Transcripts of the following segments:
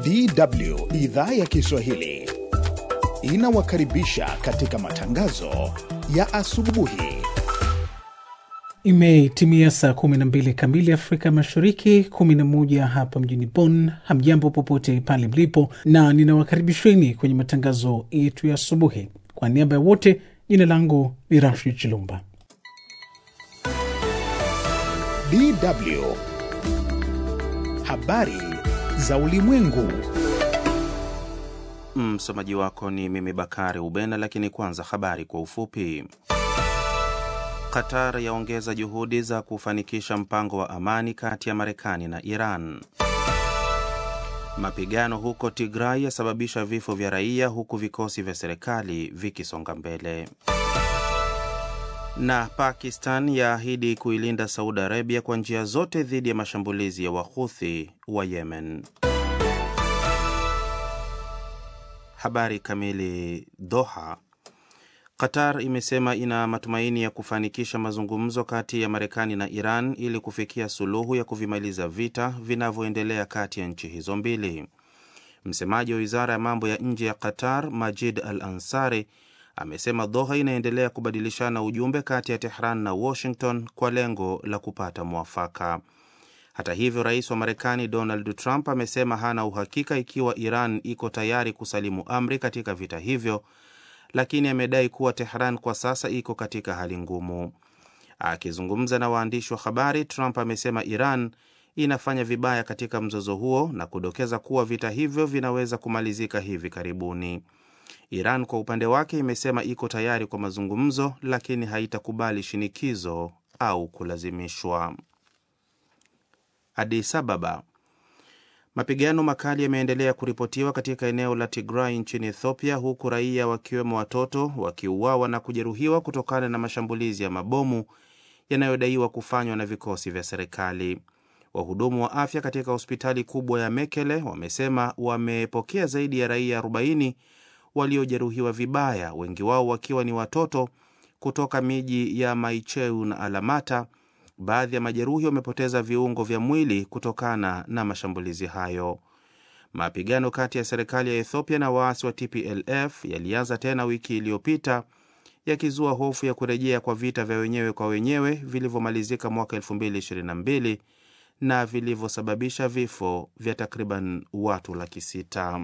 DW idhaa ya Kiswahili inawakaribisha katika matangazo ya asubuhi. Imetimia saa 12 kamili Afrika Mashariki, 11 hapa mjini Bonn. Hamjambo popote pale mlipo, na ninawakaribisheni kwenye matangazo yetu ya asubuhi. Kwa niaba ya wote, jina langu ni Rashid Chilumba. DW habari za ulimwengu. Msomaji wako ni mimi Bakari Ubena, lakini kwanza habari kwa ufupi. Qatar yaongeza juhudi za kufanikisha mpango wa amani kati ya Marekani na Iran. Mapigano huko Tigray yasababisha vifo vya raia huku vikosi vya serikali vikisonga mbele. Na Pakistan yaahidi kuilinda Saudi Arabia kwa njia zote dhidi ya mashambulizi ya Wahuthi wa Yemen. Habari kamili. Doha. Qatar imesema ina matumaini ya kufanikisha mazungumzo kati ya Marekani na Iran ili kufikia suluhu ya kuvimaliza vita vinavyoendelea kati ya nchi hizo mbili. Msemaji wa wizara ya mambo ya nje ya Qatar, Majid Al Ansari, amesema Doha inaendelea kubadilishana ujumbe kati ya Tehran na Washington kwa lengo la kupata mwafaka. Hata hivyo, rais wa Marekani Donald Trump amesema hana uhakika ikiwa Iran iko tayari kusalimu amri katika vita hivyo, lakini amedai kuwa Tehran kwa sasa iko katika hali ngumu. Akizungumza na waandishi wa habari, Trump amesema Iran inafanya vibaya katika mzozo huo na kudokeza kuwa vita hivyo vinaweza kumalizika hivi karibuni. Iran kwa upande wake imesema iko tayari kwa mazungumzo, lakini haitakubali shinikizo au kulazimishwa. Addis Ababa. Mapigano makali yameendelea kuripotiwa katika eneo la Tigray nchini Ethiopia, huku raia wakiwemo watoto wakiuawa na kujeruhiwa kutokana na mashambulizi ya mabomu yanayodaiwa kufanywa na vikosi vya serikali. Wahudumu wa afya katika hospitali kubwa ya Mekele wamesema wamepokea zaidi ya raia 40 waliojeruhiwa vibaya, wengi wao wakiwa ni watoto kutoka miji ya Maicheu na Alamata. Baadhi ya majeruhi wamepoteza viungo vya mwili kutokana na mashambulizi hayo. Mapigano kati ya serikali ya Ethiopia na waasi wa TPLF yalianza tena wiki iliyopita, yakizua hofu ya kurejea kwa vita vya wenyewe kwa wenyewe vilivyomalizika mwaka 2022 na vilivyosababisha vifo vya takriban watu laki sita.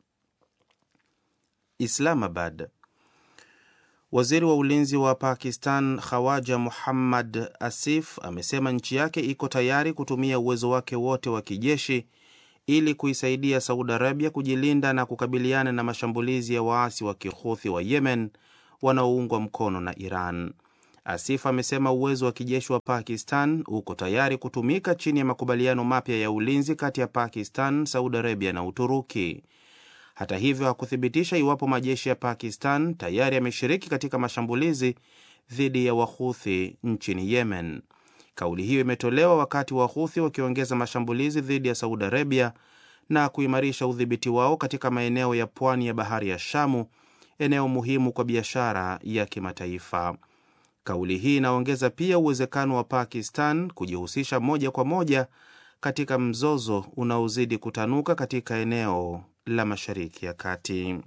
Islamabad. Waziri wa ulinzi wa Pakistan Khawaja Muhammad Asif amesema nchi yake iko tayari kutumia uwezo wake wote wa kijeshi ili kuisaidia Saudi Arabia kujilinda na kukabiliana na mashambulizi ya waasi wa Kihuthi wa Yemen wanaoungwa mkono na Iran. Asif amesema uwezo wa kijeshi wa Pakistan uko tayari kutumika chini ya makubaliano mapya ya ulinzi kati ya Pakistan, Saudi Arabia na Uturuki. Hata hivyo hakuthibitisha iwapo majeshi ya Pakistan tayari yameshiriki katika mashambulizi dhidi ya Wahuthi nchini Yemen. Kauli hiyo imetolewa wakati Wahuthi wakiongeza mashambulizi dhidi ya Saudi Arabia na kuimarisha udhibiti wao katika maeneo ya pwani ya bahari ya Shamu, eneo muhimu kwa biashara ya kimataifa. Kauli hii inaongeza pia uwezekano wa Pakistan kujihusisha moja kwa moja katika mzozo unaozidi kutanuka katika eneo la Mashariki ya Kati.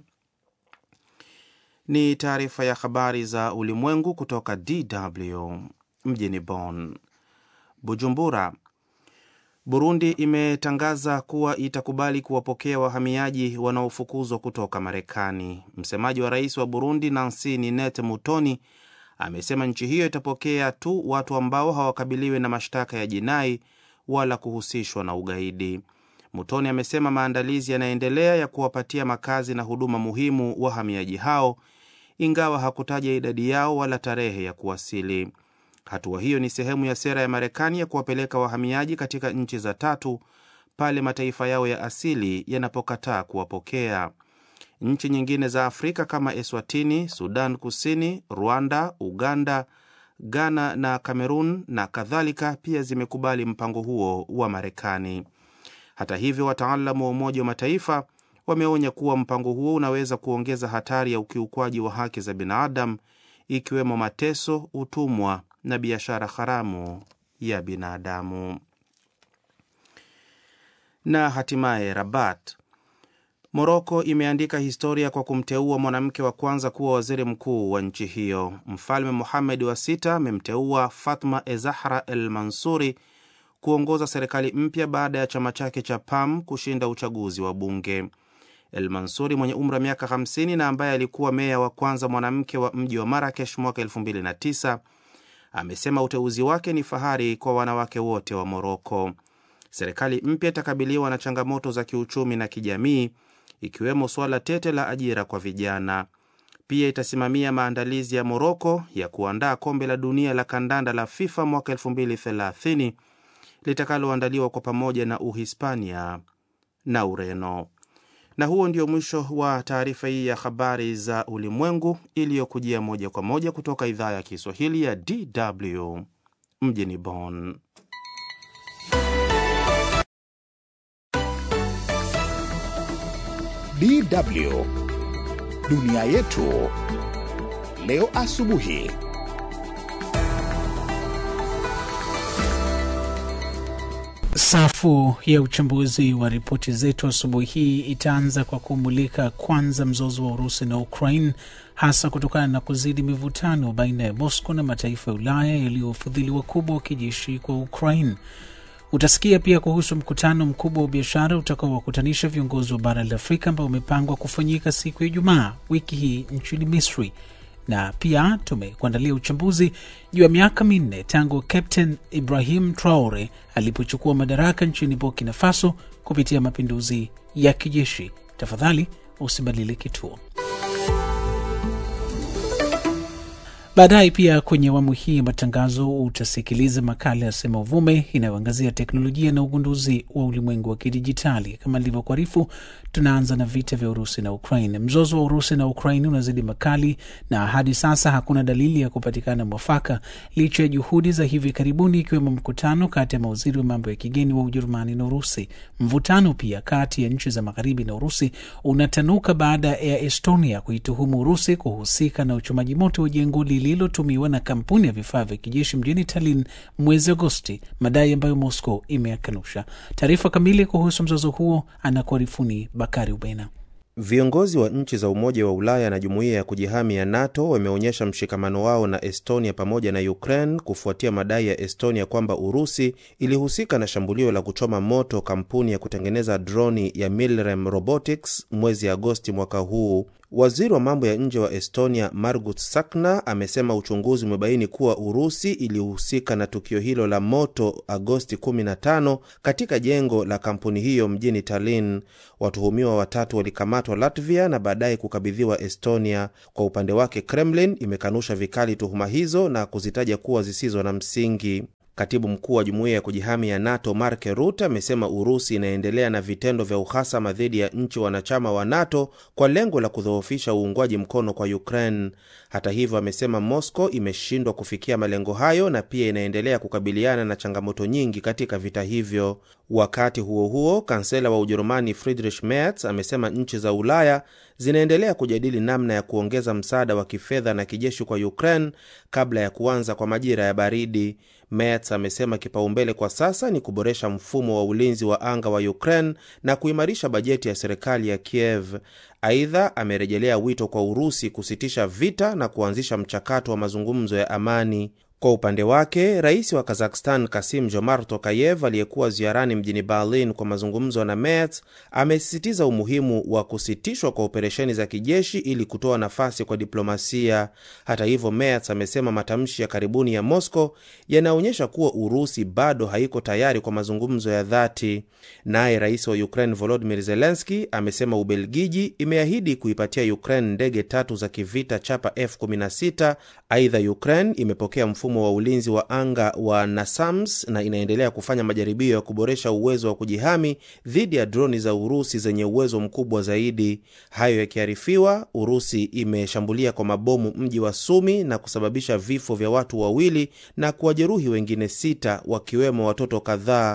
Ni taarifa ya habari za ulimwengu kutoka DW mjini Bonn. Bujumbura. Burundi imetangaza kuwa itakubali kuwapokea wahamiaji wanaofukuzwa kutoka Marekani. Msemaji wa rais wa Burundi Nancy Ninete Mutoni amesema nchi hiyo itapokea tu watu ambao hawakabiliwi na mashtaka ya jinai wala kuhusishwa na ugaidi. Mutoni amesema maandalizi yanaendelea ya kuwapatia makazi na huduma muhimu wahamiaji hao, ingawa hakutaja idadi yao wala tarehe ya kuwasili. Hatua hiyo ni sehemu ya sera ya Marekani ya kuwapeleka wahamiaji katika nchi za tatu pale mataifa yao ya asili yanapokataa kuwapokea. Nchi nyingine za Afrika kama Eswatini, Sudan Kusini, Rwanda, Uganda, Ghana na Kamerun na kadhalika pia zimekubali mpango huo wa Marekani. Hata hivyo, wataalamu wa Umoja wa Mataifa wameonya kuwa mpango huo unaweza kuongeza hatari ya ukiukwaji wa haki za binadamu, ikiwemo mateso, utumwa na biashara haramu ya binadamu. Na hatimaye Rabat, Moroko imeandika historia kwa kumteua mwanamke wa kwanza kuwa waziri mkuu wa nchi hiyo. Mfalme Muhamed wa sita amemteua Fatma Ezahra El Mansuri kuongoza serikali mpya baada ya chama chake cha PAM kushinda uchaguzi wa bunge. El Mansuri mwenye umri wa miaka 50 na ambaye alikuwa meya wa kwanza mwanamke wa mji wa Marakesh mwaka 2009 amesema uteuzi wake ni fahari kwa wanawake wote wa Moroko. Serikali mpya itakabiliwa na changamoto za kiuchumi na kijamii ikiwemo suala tete la ajira kwa vijana. Pia itasimamia maandalizi ya Moroko ya kuandaa kombe la dunia la kandanda la FIFA mwaka 2030 litakaloandaliwa kwa pamoja na Uhispania na Ureno. Na huo ndio mwisho wa taarifa hii ya habari za ulimwengu iliyokujia moja kwa moja kutoka idhaa ya Kiswahili ya DW mjini Bonn. DW dunia yetu leo asubuhi. Safu ya uchambuzi wa ripoti zetu asubuhi hii itaanza kwa kumulika kwanza mzozo wa Urusi na Ukraine, hasa kutokana na kuzidi mivutano baina ya Moscow na mataifa ya Ulaya yaliyofadhili wakubwa wa kijeshi kwa Ukraine. Utasikia pia kuhusu mkutano mkubwa wa biashara utakaowakutanisha viongozi wa bara la Afrika ambao umepangwa kufanyika siku ya Ijumaa wiki hii nchini Misri na pia tumekuandalia uchambuzi juu ya miaka minne tangu Captain Ibrahim Traore alipochukua madaraka nchini Burkina Faso kupitia mapinduzi ya kijeshi. Tafadhali usibadili kituo. Baadaye pia kwenye awamu hii ya matangazo utasikiliza makala ya Sema Uvume inayoangazia teknolojia na ugunduzi wa ulimwengu wa kidijitali. Kama nilivyokuarifu, tunaanza na vita vya Urusi na Ukraine. Mzozo wa Urusi na Ukraine unazidi makali na hadi sasa hakuna dalili ya kupatikana mwafaka licha ya juhudi za hivi karibuni, ikiwemo mkutano kati ya mawaziri wa mambo ya kigeni wa Ujerumani na Urusi. Mvutano pia kati ya nchi za magharibi na Urusi unatanuka baada ya Estonia kuituhumu Urusi kuhusika na uchomaji moto wa jengo lililotumiwa na kampuni ya vifaa vya kijeshi mjini Tallinn mwezi Agosti, madai ambayo Moscow imeyakanusha. Taarifa kamili kuhusu mzozo huo anakuarifuni Bakari Ubena. Viongozi wa nchi za Umoja wa Ulaya na Jumuiya ya Kujihami ya NATO wameonyesha mshikamano wao na Estonia pamoja na Ukraine kufuatia madai ya Estonia kwamba Urusi ilihusika na shambulio la kuchoma moto kampuni ya kutengeneza droni ya Milrem Robotics mwezi Agosti mwaka huu. Waziri wa mambo ya nje wa Estonia Margut Sakna amesema uchunguzi umebaini kuwa Urusi ilihusika na tukio hilo la moto Agosti 15 katika jengo la kampuni hiyo mjini Tallinn. Watuhumiwa watatu walikamatwa Latvia na baadaye kukabidhiwa Estonia. Kwa upande wake, Kremlin imekanusha vikali tuhuma hizo na kuzitaja kuwa zisizo na msingi. Katibu mkuu wa jumuiya ya kujihami ya NATO Mark Rutte amesema Urusi inaendelea na vitendo vya uhasama dhidi ya nchi wanachama wa NATO kwa lengo la kudhoofisha uungwaji mkono kwa Ukraine. Hata hivyo, amesema Moscow imeshindwa kufikia malengo hayo na pia inaendelea kukabiliana na changamoto nyingi katika vita hivyo. Wakati huo huo, kansela wa Ujerumani Friedrich Merz amesema nchi za Ulaya zinaendelea kujadili namna ya kuongeza msaada wa kifedha na kijeshi kwa Ukraine kabla ya kuanza kwa majira ya baridi. Merz amesema kipaumbele kwa sasa ni kuboresha mfumo wa ulinzi wa anga wa Ukraine na kuimarisha bajeti ya serikali ya Kiev. Aidha, amerejelea wito kwa Urusi kusitisha vita na kuanzisha mchakato wa mazungumzo ya amani. Kwa upande wake rais wa Kazakhstan Kasim Jomart Tokayev aliyekuwa ziarani mjini Berlin kwa mazungumzo na Merz amesisitiza umuhimu wa kusitishwa kwa operesheni za kijeshi ili kutoa nafasi kwa diplomasia. Hata hivyo, Merz amesema matamshi ya karibuni ya Moscow yanaonyesha kuwa Urusi bado haiko tayari kwa mazungumzo ya dhati. Naye rais wa Ukraine Volodymyr Zelensky amesema Ubelgiji imeahidi kuipatia Ukraine ndege tatu za kivita chapa F16. Aidha, Ukraine imepokea mfumo wa ulinzi wa anga wa NASAMS na inaendelea kufanya majaribio ya kuboresha uwezo wa kujihami dhidi ya droni za Urusi zenye uwezo mkubwa zaidi. Hayo yakiarifiwa, Urusi imeshambulia kwa mabomu mji wa Sumi na kusababisha vifo vya watu wawili na kuwajeruhi wengine sita, wakiwemo watoto kadhaa.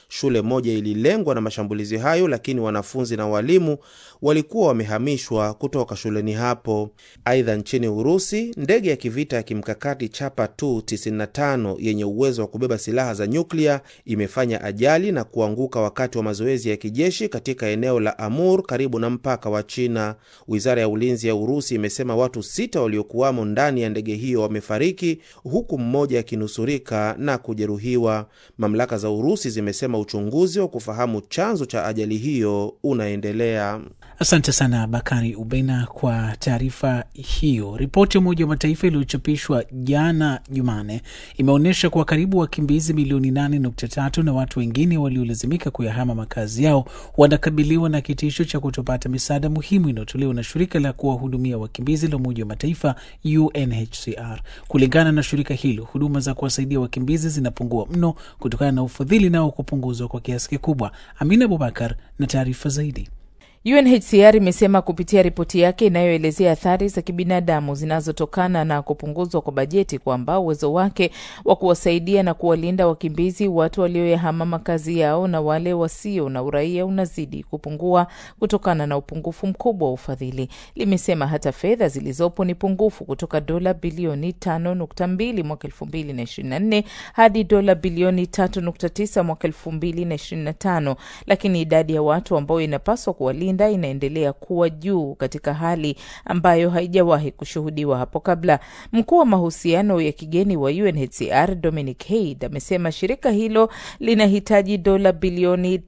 Shule moja ililengwa na mashambulizi hayo, lakini wanafunzi na walimu walikuwa wamehamishwa kutoka shuleni hapo. Aidha, nchini Urusi, ndege ya kivita ya kimkakati Chapa 295 yenye uwezo wa kubeba silaha za nyuklia imefanya ajali na kuanguka wakati wa mazoezi ya kijeshi katika eneo la Amur karibu na mpaka wa China. Wizara ya ulinzi ya Urusi imesema watu sita waliokuwamo ndani ya ndege hiyo wamefariki huku mmoja akinusurika na kujeruhiwa. Mamlaka za Urusi zimesema uchunguzi wa kufahamu chanzo cha ajali hiyo unaendelea. Asante sana Bakari Ubena kwa taarifa hiyo. Ripoti ya Umoja wa Mataifa iliyochapishwa jana Jumane imeonyesha kuwa karibu wakimbizi milioni 8.3 na watu wengine waliolazimika kuyahama makazi yao wanakabiliwa na kitisho cha kutopata misaada muhimu inayotolewa na shirika la kuwahudumia wakimbizi la Umoja wa Mataifa, UNHCR. Kulingana na shirika hilo, huduma za kuwasaidia wakimbizi zinapungua mno kutokana na ufadhili nao kupunguzwa kwa kiasi kikubwa. Amina Abubakar na taarifa zaidi. UNHCR imesema kupitia ripoti yake inayoelezea athari za kibinadamu zinazotokana na kupunguzwa kwa bajeti kwamba uwezo wake wa kuwasaidia na kuwalinda wakimbizi, watu walioyahama makazi yao na wale wasio na uraia unazidi kupungua kutokana na upungufu mkubwa wa ufadhili. Limesema hata fedha zilizopo ni pungufu kutoka dola bilioni 5.2 mwaka 2024 hadi dola bilioni 3.9 mwaka 2025, lakini idadi ya watu ambao inapaswa kuwalinda inaendelea kuwa juu katika hali ambayo haijawahi kushuhudiwa hapo kabla. Mkuu wa mahusiano ya kigeni wa UNHCR Dominic Haid amesema shirika hilo linahitaji dola bilioni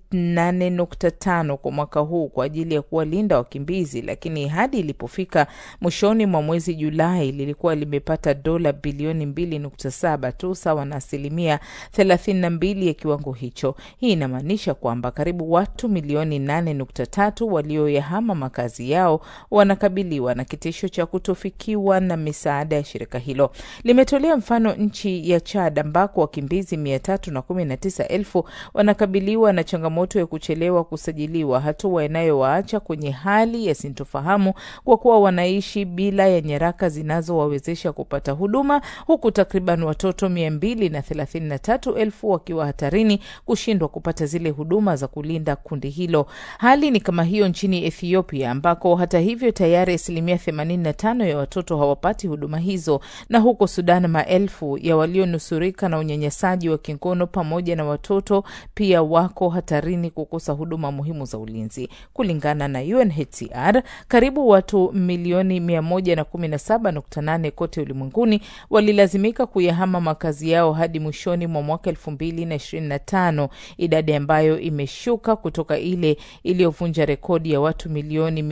8.5 kwa mwaka huu kwa ajili ya kuwalinda wakimbizi, lakini hadi ilipofika mwishoni mwa mwezi Julai lilikuwa limepata dola bilioni 2.7 tu, sawa na asilimia 32 ya kiwango hicho. Hii inamaanisha kwamba karibu watu milioni 8.3 walioyahama makazi yao wanakabiliwa na kitisho cha kutofikiwa na misaada ya shirika hilo. Limetolea mfano nchi ya Chad ambako wakimbizi 319,000 wanakabiliwa na changamoto ya kuchelewa kusajiliwa, hatua inayowaacha kwenye hali ya sintofahamu kwa kuwa wanaishi bila ya nyaraka zinazowawezesha kupata huduma, huku takriban watoto 233,000 wakiwa hatarini kushindwa kupata zile huduma za kulinda kundi hilo. Hali ni kama hiyo nchini Ethiopia ambako hata hivyo tayari asilimia 85 ya watoto hawapati huduma hizo, na huko Sudan maelfu ya walionusurika na unyanyasaji wa kingono pamoja na watoto pia wako hatarini kukosa huduma muhimu za ulinzi. Kulingana na UNHCR, karibu watu milioni 117.8 kote ulimwenguni walilazimika kuyahama makazi yao hadi mwishoni mwa mwaka 2025, idadi ambayo imeshuka kutoka ile iliyovunja rekodi ya watu milioni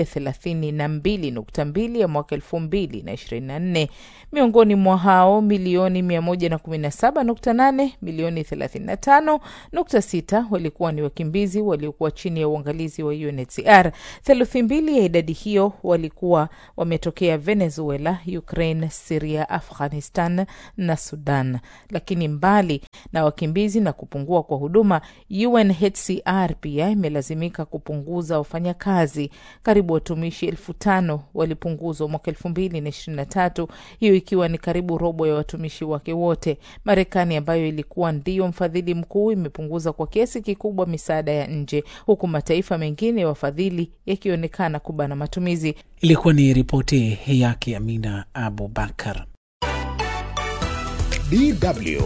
132.2 ya mwaka 2024. Miongoni mwa hao milioni 117.8, milioni 35.6 walikuwa ni wakimbizi waliokuwa chini ya uangalizi wa UNHCR. Theluthi mbili ya idadi hiyo walikuwa wametokea Venezuela, Ukraine, Siria, Afghanistan na Sudan. Lakini mbali na wakimbizi na kupungua kwa huduma, UNHCR pia imelazimika kupunguza wafanyakazi. Karibu watumishi elfu tano walipunguzwa mwaka elfu mbili na ishirini na tatu, hiyo ikiwa ni karibu robo ya watumishi wake wote. Marekani ambayo ilikuwa ndiyo mfadhili mkuu imepunguza kwa kiasi kikubwa misaada ya nje, huku mataifa mengine ya wafadhili yakionekana kubana matumizi. Ilikuwa ni ripoti yake Amina Abubakar. DW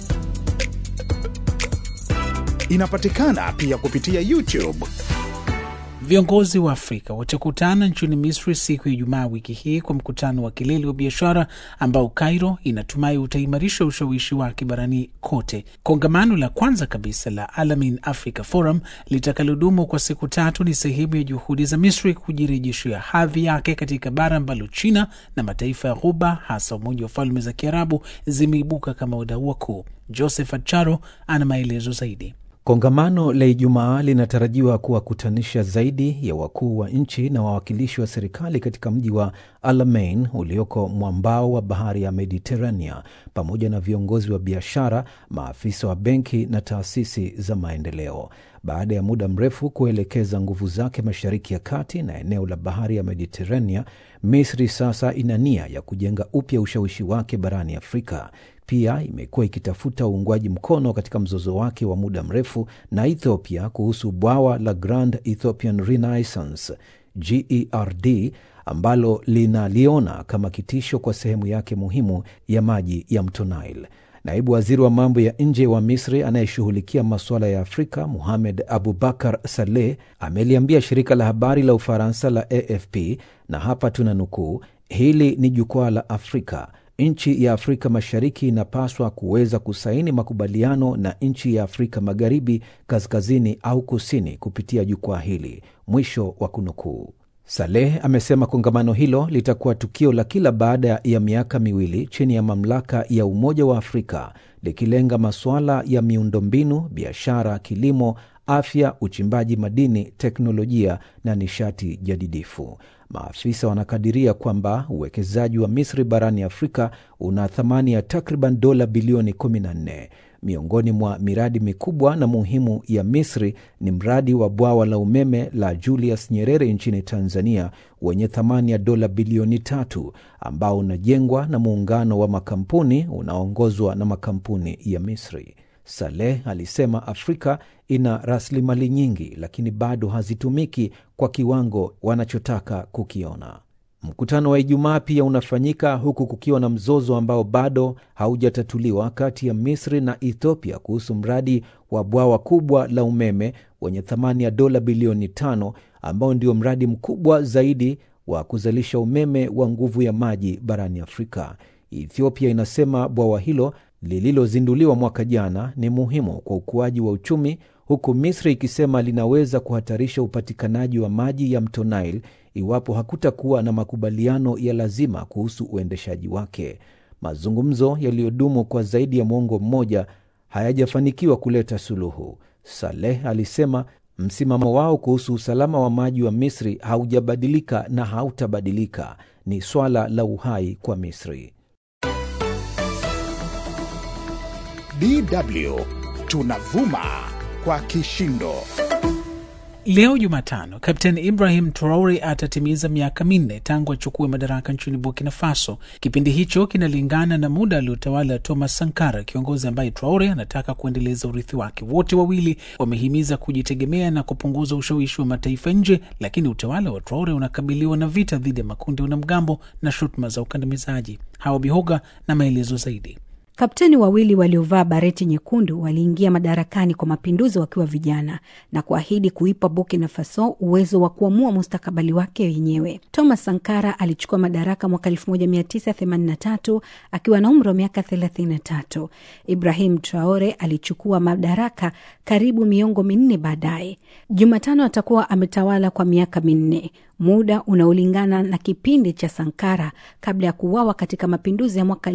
inapatikana pia kupitia YouTube. Viongozi wa Afrika watakutana nchini Misri siku ya Ijumaa wiki hii kwa mkutano wa kilele wa biashara ambao Cairo inatumai utaimarisha ushawishi wake barani kote. Kongamano la kwanza kabisa la Alamin Africa Forum litakalodumu kwa siku tatu ni sehemu ya juhudi za Misri kujirejeshea hadhi yake katika bara ambalo China na mataifa ya Ghuba, hasa Umoja wa Falme za Kiarabu, zimeibuka kama wadau wakuu. Joseph Acharo ana maelezo zaidi. Kongamano la Ijumaa linatarajiwa kuwakutanisha zaidi ya wakuu wa nchi na wawakilishi wa serikali katika mji wa Alamein ulioko mwambao wa bahari ya Mediterania, pamoja na viongozi wa biashara, maafisa wa benki na taasisi za maendeleo. Baada ya muda mrefu kuelekeza nguvu zake Mashariki ya Kati na eneo la bahari ya Mediterania, Misri sasa ina nia ya kujenga upya ushawishi wake barani Afrika. pia imekuwa ikitafuta uungwaji mkono katika mzozo wake wa muda mrefu na Ethiopia kuhusu bwawa la Grand Ethiopian Renaissance GERD ambalo linaliona kama kitisho kwa sehemu yake muhimu ya maji ya mto Nile. Naibu waziri wa mambo ya nje wa Misri anayeshughulikia masuala ya Afrika, Muhamed Abubakar Saleh, ameliambia shirika la habari la Ufaransa la AFP, na hapa tuna nukuu, hili ni jukwaa la Afrika. Nchi ya Afrika Mashariki inapaswa kuweza kusaini makubaliano na nchi ya Afrika Magharibi, kaskazini au kusini kupitia jukwaa hili, mwisho wa kunukuu. Saleh amesema kongamano hilo litakuwa tukio la kila baada ya miaka miwili chini ya mamlaka ya Umoja wa Afrika likilenga masuala ya miundombinu, biashara, kilimo, afya, uchimbaji madini, teknolojia na nishati jadidifu. Maafisa wanakadiria kwamba uwekezaji wa Misri barani Afrika una thamani ya takriban dola bilioni 14. Miongoni mwa miradi mikubwa na muhimu ya Misri ni mradi wa bwawa la umeme la Julius Nyerere nchini Tanzania wenye thamani ya dola bilioni tatu ambao unajengwa na muungano wa makampuni unaoongozwa na makampuni ya Misri. Saleh alisema Afrika ina rasilimali nyingi, lakini bado hazitumiki kwa kiwango wanachotaka kukiona. Mkutano wa Ijumaa pia unafanyika huku kukiwa na mzozo ambao bado haujatatuliwa kati ya Misri na Ethiopia kuhusu mradi wa bwawa kubwa la umeme wenye thamani ya dola bilioni tano ambao ndio mradi mkubwa zaidi wa kuzalisha umeme wa nguvu ya maji barani Afrika. Ethiopia inasema bwawa hilo lililozinduliwa mwaka jana ni muhimu kwa ukuaji wa uchumi, huku Misri ikisema linaweza kuhatarisha upatikanaji wa maji ya mto Nile iwapo hakutakuwa na makubaliano ya lazima kuhusu uendeshaji wake. Mazungumzo yaliyodumu kwa zaidi ya mwongo mmoja hayajafanikiwa kuleta suluhu. Saleh alisema msimamo wao kuhusu usalama wa maji wa Misri haujabadilika na hautabadilika. Ni swala la uhai kwa Misri. DW tunavuma kwa kishindo. Leo Jumatano, Kapten Ibrahim Traore atatimiza miaka minne tangu achukue madaraka nchini Burkina Faso. Kipindi hicho kinalingana na muda aliotawala Thomas Sankara, kiongozi ambaye Traore anataka kuendeleza urithi wake. Wote wawili wamehimiza kujitegemea na kupunguza ushawishi wa mataifa nje, lakini utawala wa Traore unakabiliwa na vita dhidi ya makundi ya wanamgambo na shutuma za ukandamizaji. Hawa Bihoga na maelezo zaidi. Kapteni wawili waliovaa bareti nyekundu waliingia madarakani kwa mapinduzi wakiwa vijana na kuahidi kuipa Burkina Faso uwezo wa kuamua mustakabali wake wenyewe. Thomas Sankara alichukua madaraka mwaka 1983 akiwa na umri wa miaka 33. Ibrahim Traore alichukua madaraka karibu miongo minne baadaye. Jumatano atakuwa ametawala kwa miaka minne, muda unaolingana na kipindi cha Sankara kabla ya kuuawa katika mapinduzi ya mwaka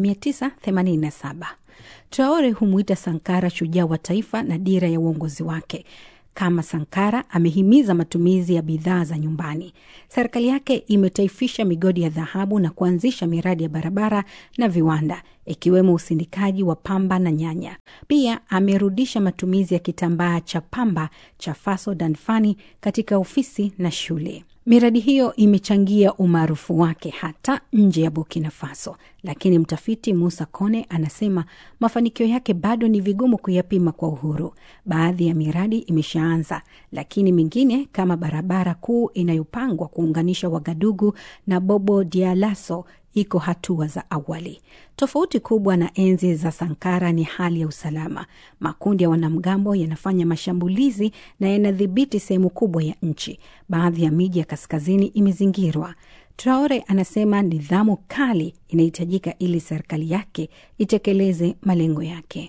1987. Traore humwita Sankara shujaa wa taifa na dira ya uongozi wake. Kama Sankara amehimiza matumizi ya bidhaa za nyumbani. Serikali yake imetaifisha migodi ya dhahabu na kuanzisha miradi ya barabara na viwanda ikiwemo usindikaji wa pamba na nyanya. Pia amerudisha matumizi ya kitambaa cha pamba cha Faso Danfani katika ofisi na shule. Miradi hiyo imechangia umaarufu wake hata nje ya Burkina Faso, lakini mtafiti Musa Kone anasema mafanikio yake bado ni vigumu kuyapima kwa uhuru. Baadhi ya miradi imeshaanza, lakini mingine kama barabara kuu inayopangwa kuunganisha Wagadugu na Bobo Dialaso iko hatua za awali. Tofauti kubwa na enzi za Sankara ni hali ya usalama. Makundi ya wanamgambo yanafanya mashambulizi na yanadhibiti sehemu kubwa ya nchi. Baadhi ya miji ya kaskazini imezingirwa. Traore anasema nidhamu kali inahitajika ili serikali yake itekeleze malengo yake.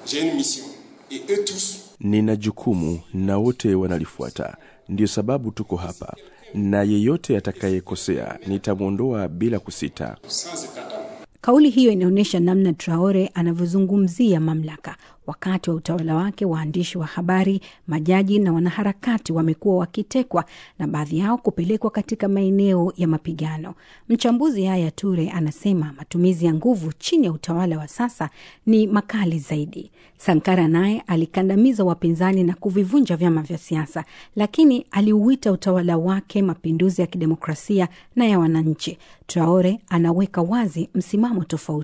Nina jukumu na wote wanalifuata, ndiyo sababu tuko hapa, na yeyote atakayekosea nitamwondoa bila kusita. Kauli hiyo inaonyesha namna Traore anavyozungumzia mamlaka. Wakati wa utawala wake, waandishi wa habari, majaji na wanaharakati wamekuwa wakitekwa na baadhi yao kupelekwa katika maeneo ya mapigano. Mchambuzi Yaya Ture anasema matumizi ya nguvu chini ya utawala wa sasa ni makali zaidi. Sankara naye alikandamiza wapinzani na kuvivunja vyama vya siasa, lakini aliuita utawala wake mapinduzi ya kidemokrasia na ya wananchi. Traore anaweka wazi msimamo tofauti.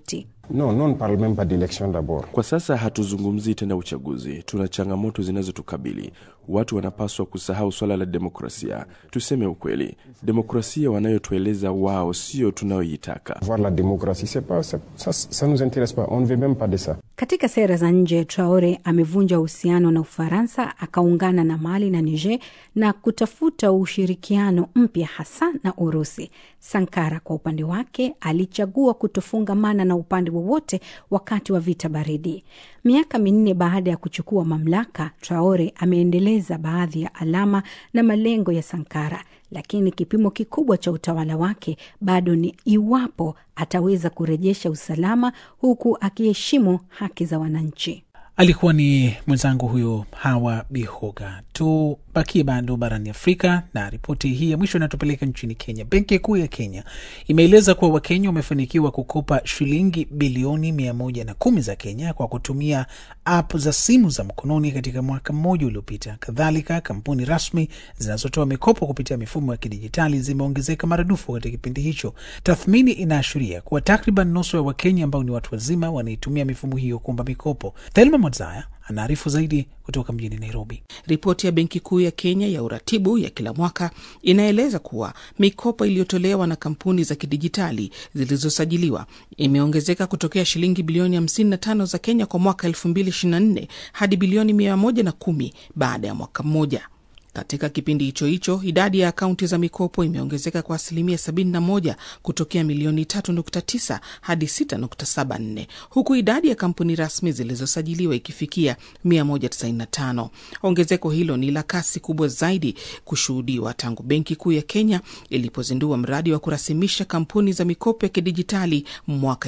No, non parle pas d'élection d'abord. Kwa sasa hatuzungumzii tena uchaguzi, tuna changamoto zinazotukabili. Watu wanapaswa kusahau swala la demokrasia. Tuseme ukweli, demokrasia wanayotueleza wao sio tunayoitaka. Voir la démocratie, c'est pas, ça, ça, ça nous intéresse pas. On ne veut même pas de ça. Katika sera za nje, Traore amevunja uhusiano na Ufaransa, akaungana na Mali na Niger na kutafuta ushirikiano mpya hasa na Urusi. Sankara kwa upande wake alichagua kutofungamana na upande wowote wakati wa vita baridi. Miaka minne baada ya kuchukua mamlaka, Traore ameendeleza baadhi ya alama na malengo ya Sankara, lakini kipimo kikubwa cha utawala wake bado ni iwapo ataweza kurejesha usalama huku akiheshimu haki za wananchi. Alikuwa ni mwenzangu huyo Hawa Bihoga. Tubakie bado barani Afrika na ripoti hii ya mwisho inatupeleka nchini Kenya. Benki Kuu ya Kenya imeeleza kuwa Wakenya wamefanikiwa kukopa shilingi bilioni mia moja na kumi za Kenya kwa kutumia app za simu za mkononi katika mwaka mmoja uliopita. Kadhalika, kampuni rasmi zinazotoa mikopo kupitia mifumo ya kidijitali zimeongezeka maradufu katika kipindi hicho. Tathmini inaashiria kuwa takriban nusu ya Wakenya ambao ni watu wazima wanaitumia mifumo hiyo kuomba mikopo. Thelma Mwadzaya anaarifu zaidi kutoka mjini Nairobi. Ripoti ya Benki Kuu ya Kenya ya uratibu ya kila mwaka inaeleza kuwa mikopo iliyotolewa na kampuni za kidijitali zilizosajiliwa imeongezeka kutokea shilingi bilioni 55 za Kenya kwa mwaka 2024 hadi bilioni 110 baada ya mwaka mmoja. Katika kipindi hicho hicho idadi ya akaunti za mikopo imeongezeka kwa asilimia 71 kutokea milioni 3.9 hadi 6.74 huku idadi ya kampuni rasmi zilizosajiliwa ikifikia 195. Ongezeko hilo ni la kasi kubwa zaidi kushuhudiwa tangu Benki Kuu ya Kenya ilipozindua mradi wa kurasimisha kampuni za mikopo ya kidijitali mwaka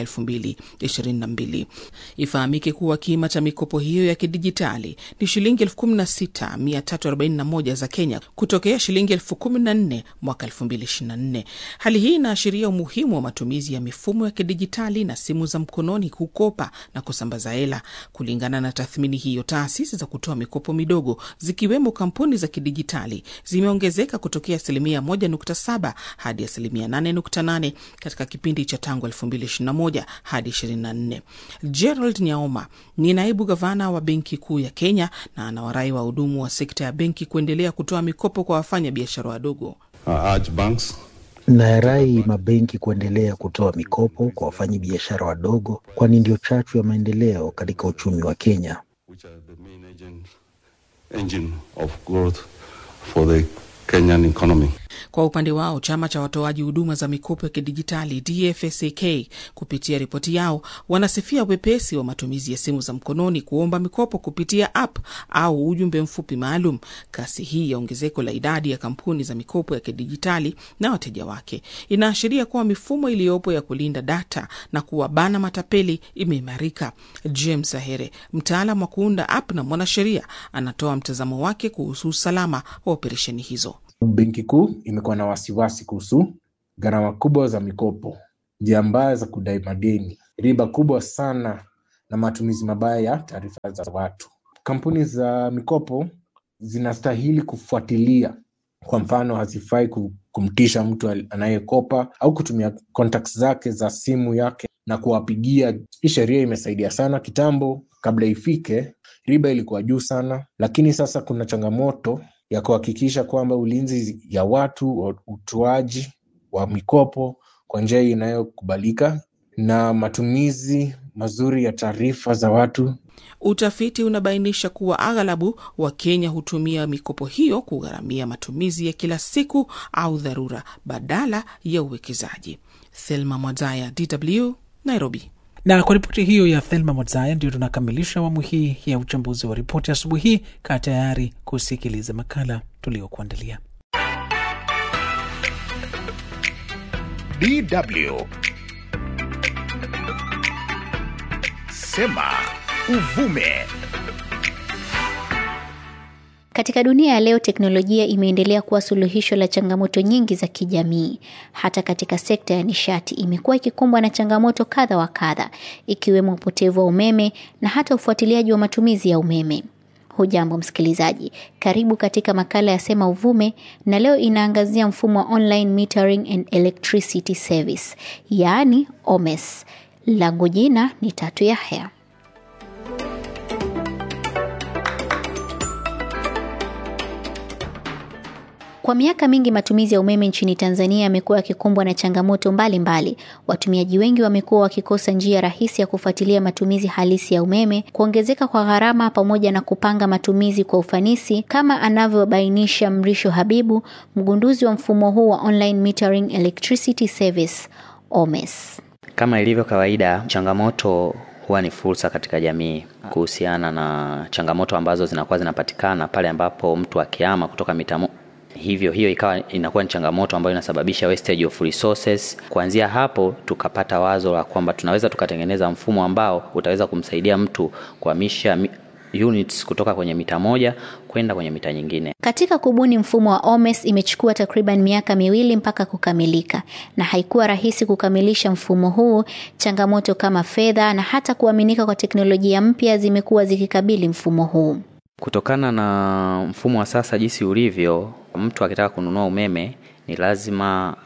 2022. Ifahamike kuwa kima cha mikopo hiyo ya kidijitali ni shilingi 16341 za Kenya kutokea shilingi elfu kumi na nne mwaka elfu mbili ishirini na nne. Hali hii inaashiria umuhimu wa matumizi ya mifumo ya kidijitali na simu za mkononi kukopa na kusambaza hela. Kulingana na tathmini hiyo, taasisi za kutoa mikopo midogo zikiwemo kampuni za kidijitali zimeongezeka kutokea asilimia 1.7 hadi asilimia 8.8 katika kipindi cha tangu 2021 hadi 24. Gerald Nyaoma ni naibu gavana wa Benki Kuu ya Kenya na anawarai wahudumu wa sekta ya benki kuendelea kutoa mikopo kwa wafanya biashara wadogo. Nayarai mabenki kuendelea kutoa mikopo kwa wafanyi biashara wadogo, kwani ndio chachu ya maendeleo katika uchumi wa Kenya. Kwa upande wao chama cha watoaji huduma za mikopo ya kidijitali DFSAK kupitia ripoti yao wanasifia wepesi wa matumizi ya simu za mkononi kuomba mikopo kupitia app au ujumbe mfupi maalum. Kasi hii ya ongezeko la idadi ya kampuni za mikopo ya kidijitali na wateja wake inaashiria kuwa mifumo iliyopo ya kulinda data na kuwabana matapeli imeimarika. James Ahere, mtaalam wa kuunda app na mwanasheria, anatoa mtazamo wake kuhusu usalama wa operesheni hizo. Benki Kuu imekuwa na wasiwasi kuhusu gharama kubwa za mikopo, njia mbaya za kudai madeni, riba kubwa sana na matumizi mabaya ya taarifa za watu. Kampuni za mikopo zinastahili kufuatilia, kwa mfano, hazifai kumtisha mtu anayekopa au kutumia contacts zake za simu yake na kuwapigia. Hii sheria imesaidia sana. Kitambo, kabla ifike, riba ilikuwa juu sana, lakini sasa kuna changamoto ya kuhakikisha kwamba ulinzi ya watu, utoaji wa mikopo kwa njia inayokubalika na matumizi mazuri ya taarifa za watu. Utafiti unabainisha kuwa aghalabu wa Kenya hutumia mikopo hiyo kugharamia matumizi ya kila siku au dharura badala ya uwekezaji. Thelma Mwadzaya, DW, Nairobi. Na kwa ripoti hiyo ya Thelma Mwadzaya ndio tunakamilisha awamu hii ya uchambuzi wa ripoti asubuhi hii. Kaa tayari kusikiliza makala tuliokuandalia. DW Sema Uvume. Katika dunia ya leo, teknolojia imeendelea kuwa suluhisho la changamoto nyingi za kijamii. Hata katika sekta ya nishati imekuwa ikikumbwa na changamoto kadha wa kadha, ikiwemo upotevu wa umeme na hata ufuatiliaji wa matumizi ya umeme. Hujambo msikilizaji, karibu katika makala ya Sema Uvume, na leo inaangazia mfumo wa online metering and electricity service, yaani OMES. Langu jina ni Tatu Yahya. Kwa miaka mingi matumizi ya umeme nchini Tanzania yamekuwa yakikumbwa na changamoto mbalimbali mbali. Watumiaji wengi wamekuwa wakikosa njia rahisi ya kufuatilia matumizi halisi ya umeme, kuongezeka kwa gharama pamoja na kupanga matumizi kwa ufanisi, kama anavyobainisha Mrisho Habibu, mgunduzi wa mfumo huu wa online metering electricity service OMES. Kama ilivyo kawaida, changamoto huwa ni fursa katika jamii kuhusiana na changamoto ambazo zinakuwa zinapatikana pale ambapo mtu akihama kutoka mita hivyo hiyo ikawa inakuwa ni changamoto ambayo inasababisha wastage of resources. Kuanzia hapo tukapata wazo la kwamba tunaweza tukatengeneza mfumo ambao utaweza kumsaidia mtu kuhamisha units kutoka kwenye mita moja kwenda kwenye mita nyingine. Katika kubuni mfumo wa OMES imechukua takriban miaka miwili mpaka kukamilika, na haikuwa rahisi kukamilisha mfumo huu. Changamoto kama fedha na hata kuaminika kwa teknolojia mpya zimekuwa zikikabili mfumo huu. Kutokana na mfumo wa sasa jinsi ulivyo, mtu akitaka kununua umeme ni lazima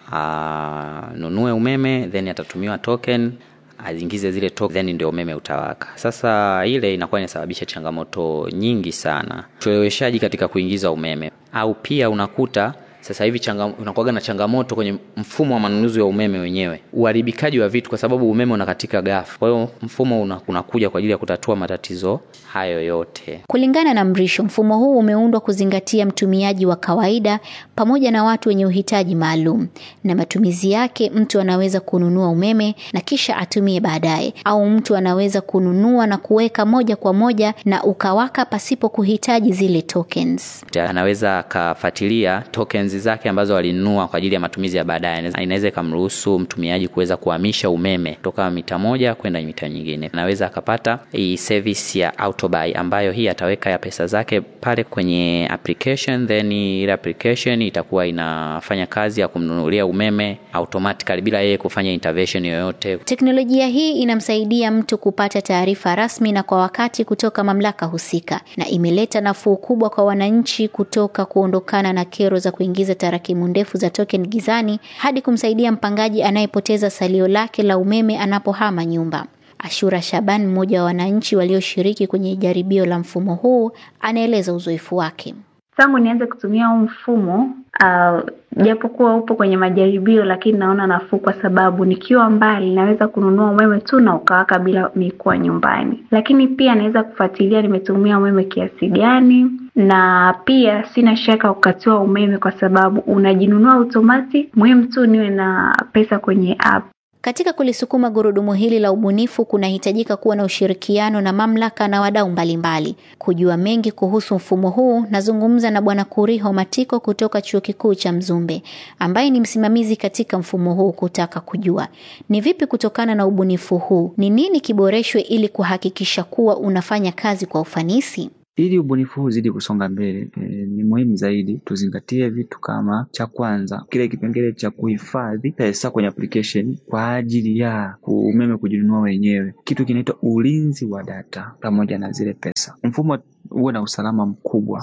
anunue umeme then atatumiwa token azingize zile token then ndio umeme utawaka. Sasa ile inakuwa inasababisha changamoto nyingi sana, ucheleweshaji katika kuingiza umeme, au pia unakuta sasa hivi unakuwaga na changamoto kwenye mfumo wa manunuzi wa umeme wenyewe, uharibikaji wa vitu, kwa sababu umeme unakatika ghafla. Kwa hiyo mfumo unakuja kwa ajili ya kutatua matatizo hayo yote. Kulingana na Mrisho, mfumo huu umeundwa kuzingatia mtumiaji wa kawaida pamoja na watu wenye uhitaji maalum, na matumizi yake, mtu anaweza kununua umeme na kisha atumie baadaye, au mtu anaweza kununua na kuweka moja kwa moja na ukawaka pasipo kuhitaji zile tokens. Anaweza akafuatilia tokens zake ambazo alinunua kwa ajili ya matumizi ya baadaye. Inaweza ikamruhusu mtumiaji kuweza kuhamisha umeme kutoka mita moja kwenda mita nyingine. Anaweza akapata hii service ya autobuy, ambayo hii ataweka ya pesa zake pale kwenye application, then ile application itakuwa inafanya kazi ya kumnunulia umeme automatically bila yeye kufanya intervention yoyote. Teknolojia hii inamsaidia mtu kupata taarifa rasmi na kwa wakati kutoka mamlaka husika, na imeleta nafuu kubwa kwa wananchi kutoka kuondokana na kero za kuingiza tarakimu ndefu za token gizani hadi kumsaidia mpangaji anayepoteza salio lake la umeme anapohama nyumba. Ashura Shaban, mmoja wa wananchi walioshiriki kwenye jaribio la mfumo huu, anaeleza uzoefu wake. Tangu nianze kutumia huu mfumo uh, japokuwa upo kwenye majaribio, lakini naona nafuu kwa sababu nikiwa mbali naweza kununua umeme tu na ukawaka bila mikuwa nyumbani, lakini pia naweza kufuatilia nimetumia umeme kiasi gani, na pia sina shaka kukatiwa umeme kwa sababu unajinunua automatic. Muhimu tu niwe na pesa kwenye app. Katika kulisukuma gurudumu hili la ubunifu kunahitajika kuwa na ushirikiano na mamlaka na wadau mbalimbali. Kujua mengi kuhusu mfumo huu, nazungumza na Bwana Kuriho Matiko kutoka Chuo Kikuu cha Mzumbe, ambaye ni msimamizi katika mfumo huu, kutaka kujua ni vipi kutokana na ubunifu huu, ni nini kiboreshwe ili kuhakikisha kuwa unafanya kazi kwa ufanisi. Ili ubunifu huu uzidi kusonga mbele e, ni muhimu zaidi tuzingatie vitu kama, cha kwanza, kile kipengele cha kuhifadhi pesa kwenye application kwa ajili ya umeme kujinunua wenyewe, kitu kinaitwa ulinzi wa data pamoja na zile pesa. Mfumo uwe na usalama mkubwa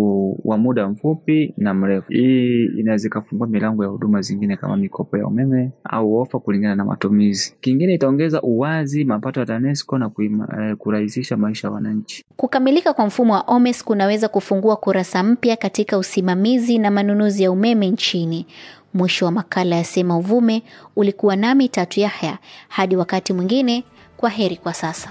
wa muda mfupi na mrefu. Hii inaweza ikafungua milango ya huduma zingine kama mikopo ya umeme au ofa kulingana na matumizi. Kingine itaongeza uwazi, mapato ya TANESCO na eh, kurahisisha maisha ya wananchi. Kukamilika kwa mfumo wa OMES kunaweza kufungua kurasa mpya katika usimamizi na manunuzi ya umeme nchini. Mwisho wa makala ya Sema Uvume. Ulikuwa nami Tatu Yahya, hadi wakati mwingine. Kwa heri kwa sasa.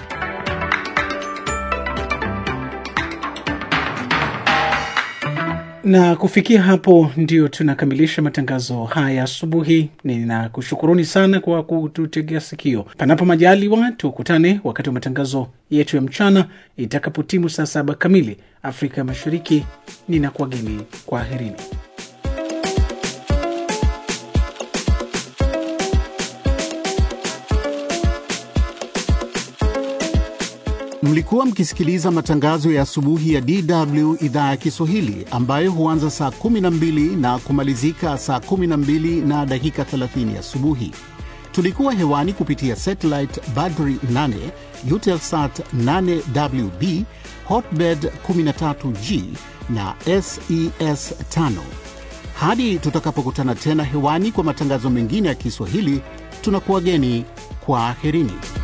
na kufikia hapo ndio tunakamilisha matangazo haya asubuhi. Ninakushukuruni sana kwa kututegea sikio. Panapo majaliwa, tukutane wakati wa matangazo yetu ya mchana itakapotimu saa saba kamili Afrika ya Mashariki. Ninakuwageni kwa herini. Mlikuwa mkisikiliza matangazo ya asubuhi ya DW idhaa ya Kiswahili ambayo huanza saa 12 na kumalizika saa 12 na dakika 30 asubuhi. Tulikuwa hewani kupitia satellite Badri 8, Eutelsat 8WB, Hotbird 13G na SES 5. Hadi tutakapokutana tena hewani kwa matangazo mengine ya Kiswahili, tunakuwageni kwa aherini.